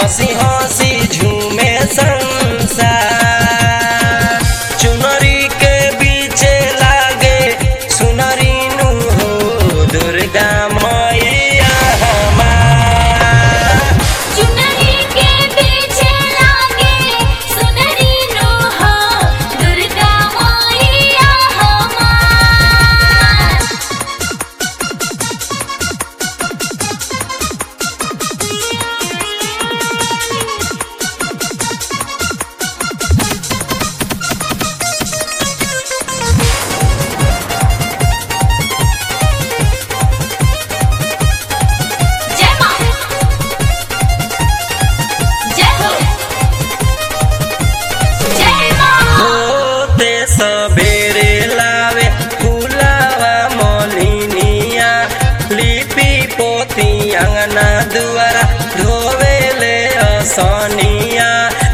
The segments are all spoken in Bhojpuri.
हंसी हंसी झूमे संसार चुनरी के बीचे लागे सुनरी नु हो दुर्गा मैया हमार चुनरी के पीछे लागे सुनरी नो हो दुर्गा मैया हमार जय मां जय हो जय मां होते सबेरे लावे फुलावा मोलिनिया लिपि पोती अंगना दुआरा धोवेले असनिया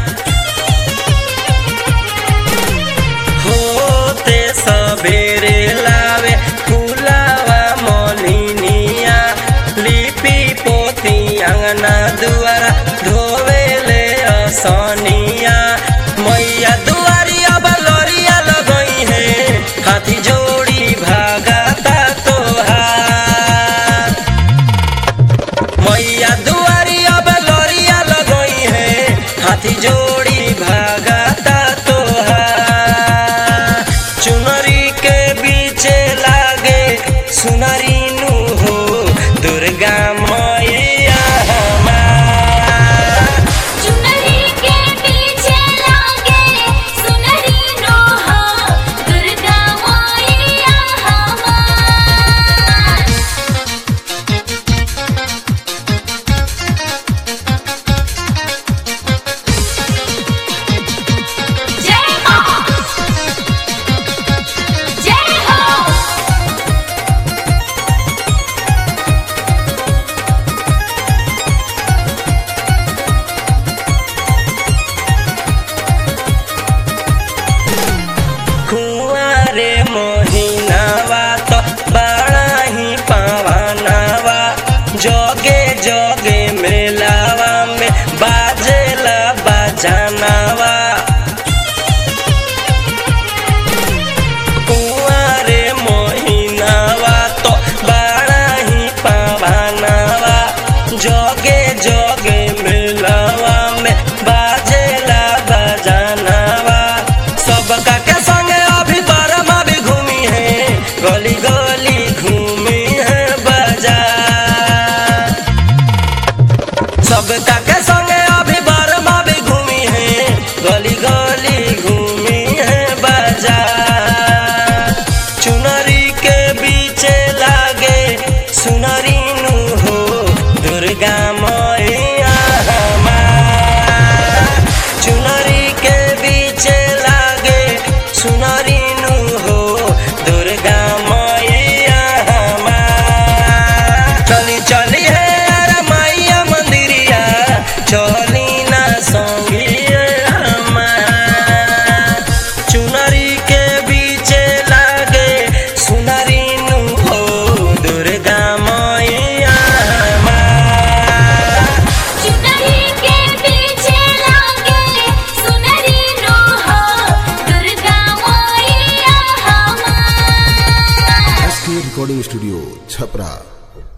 होते सबेरे लावे फुलावा मोलिनिया लिपि पोती अंगना दुआरा धोवेले असनिया मैया दुआरिया बलरिया लगई है हाथी जोड़ी भागता तोहार मैया दुआरिया बलरिया लगई है हाथी जोड़ी भागता तोहार चुनरी के बीचे लागे सुनरी नु हो दुर्गा मैया हमार चुनरी के पीछे लागे सुनरी नो हो दुर्गा मैया हमार जय मां जय हो कुंवारे मोहिनावा तो बड़ा ही पावनावा जोगे जोगे मेलावा में बाजेला बजानावा कुंवारे मोहिनावा तो बड़ा ही पावनावा जोगे जोगे मेलावा में बाजेला बजानावा सबका के संगे अभी बरमा भी घूमी है गली गली घूमी है बाजार सबका के संगे अभी बरमा भी घूमी है गली गली घूमी है बाजार चुनरी के बीचे लागे सुनरी नु हो दुर्गा मैया हमार चुनरी के बीचे लागे सुनरी नु हो दुर्गा मैया हमार चली चली है अरे मैया मंदिरिया चली ना संगिए हमार चुनरी के बीचे लागे सुनरी नु हो दुर्गा मैया हमार चुनरी के पीछे लागे सुनरी नो हो दुर्गा मैया हमार एस के रिकॉर्डिंग स्टूडियो छपरा